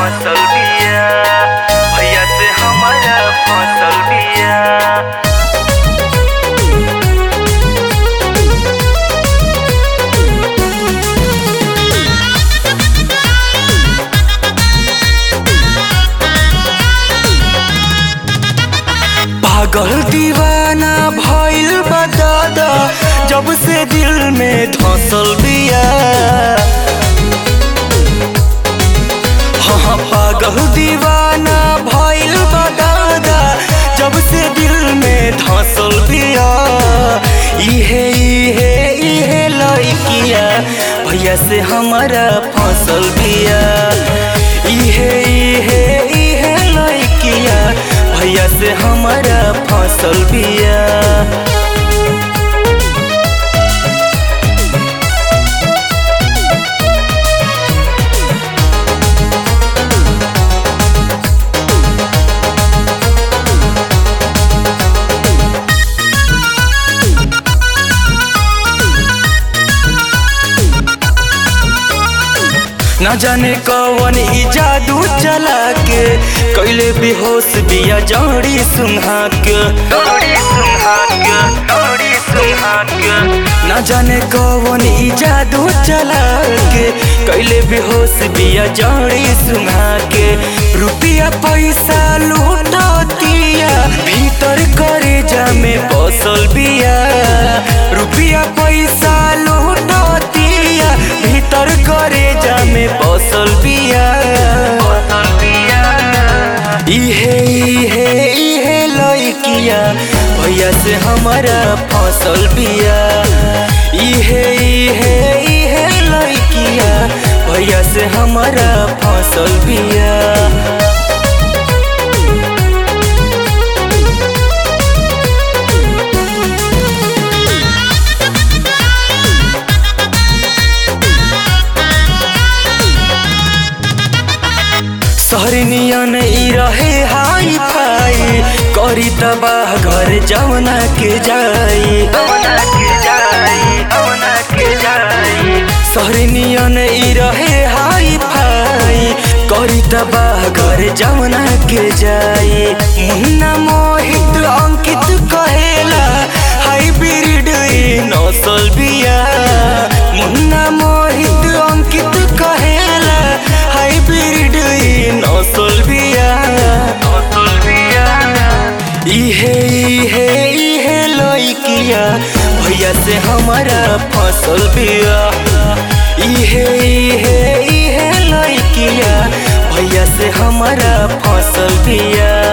फसल बिया भैया से हमारा फसल बिया पागल दीवाना भइल बा दादा जब से दिल में धसल बिया हाँ हाँ, पागल दीवाना भइल बा दादा जब से दिल में धसल बिया इहे इहे इहे लइकिया भैया से हमारा फसल बिया इहे इहे इहे लइकिया भैया से हमारा फसल बिया न जाने कौन ई जादू चला के कैले बेहोश बिया जड़ी सुहा के जड़ी सुहा के जड़ी सुहा के न जाने कौन ई जादू चला के कैले बेहोश बिया जड़ी सुहा के रुपया पैसा लूटतिया भीतर करे जामे बसल बिया रुपया पैसा लूटतिया भीतर करे जामे बसल बिया बसल बिया इहे इहे इहे लइकिया भैया से हमारा फसल बिया इहे इहे इहे लइकिया भैया से हमारा फसल बिया सहरनियन ई रहे हाई फाई करी तबाह घर जवना के जाई जवना के जाई जवना के जाई सहरनियन ई रहे हाई फाई करी तबाह घर जवना के जाई मुन्ना मोहित अंकित कहेला हाइब्रिड ई नसल बिया मुन्ना मोहित अंकित कहेला हाइब्रिड ई नसल बिया नसल बिया इहे इहे इहे लइकिया भैया से हमारा फसल बिया इहे इहे इहे लइकिया भैया से हमारा फसल बिया